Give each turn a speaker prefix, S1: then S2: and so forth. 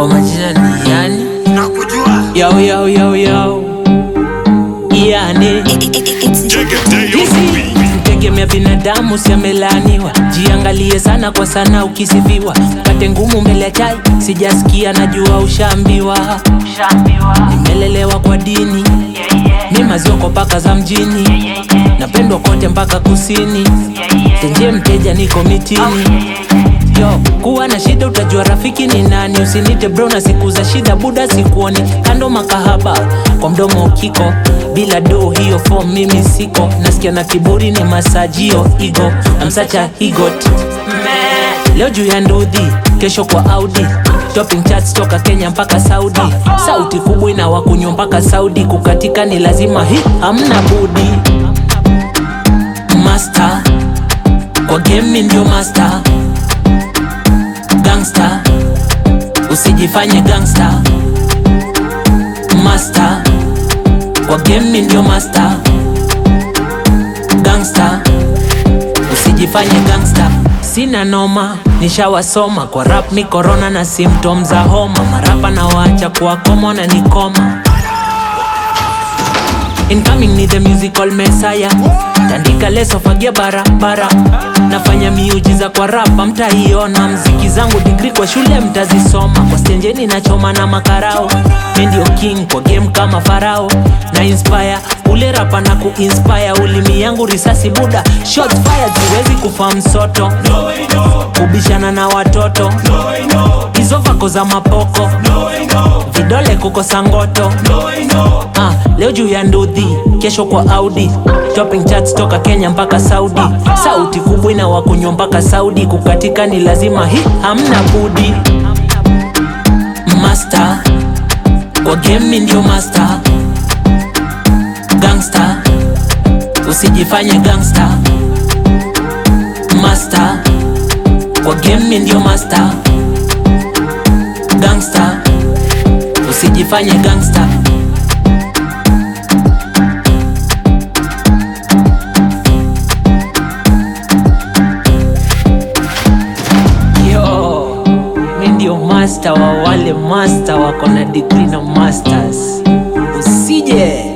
S1: kwa majina ni yani
S2: nakujua
S1: yao yao yao yao yani mtegemea binadamu siamelaaniwa jiangalie sana kwa sana ukisifiwa kate ngumu mbele ya chai sijasikia najua ushaambiwa nimelelewa kwa dini ni mazioko paka za mjini napendwa kote mpaka kusini tenje mteja niko mitini yo kuwa na shida utajua rafiki ni nani usinite bro na siku za shida buda sikuoni kando makahaba kwa mdomo kiko bila do hiyo fom mimi siko nasikia na kiburi ni masajio igo amsacha higot leo juu ya ndudhi kesho kwa audi Topping charts toka kenya mpaka saudi sauti kubwa ina wakunywa mpaka saudi kukatika ni lazima hi hamna budi master kwa game ndio master gangster usijifanye gangster master kwa game ndio master gangster usijifanye gangster sina noma nishawasoma kwa rap ni corona na symptom za homa marapa na waacha kuwa komo na nikoma Incoming ni the musical messiah tandika leso fagia barabara nafanya miujiza kwa rapa mtaiona mziki zangu digri kwa shule mtazisoma kwa stenjeni nachoma na makarao Mi ndio king kwa game kama farao na inspire ule rapa na kuinspire ulimi yangu risasi buda shots fired siwezi kufa msoto kubishana na watoto hizo vako za mapoko vidole kukosa ngoto ah, leo juu ya ndudhi kesho kwa audi shopping charts toka kenya mpaka saudi sauti kubwa ina wakunywa mpaka saudi kukatika ni lazima hi hamna budi master kwa game ndio master gangster usijifanye gangster master kwa game ndio master gangster usijifanye gangster yo mi ndio master wa wale master wako na degree na masters usije